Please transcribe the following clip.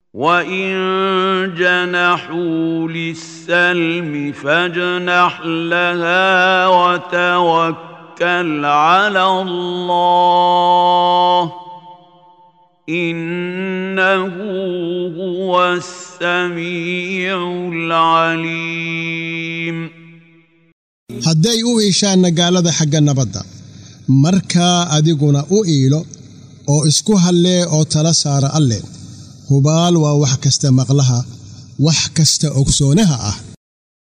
وان جنحوا للسلم فاجنح لها وتوكل على الله انه هو السميع العليم hadday u iishaanna gaalada xagga nabadda markaa adiguna u iilo oo isku hallee oo tala saara alle hubaal waa wax kasta maqlaha wax kasta ogsoonaha ah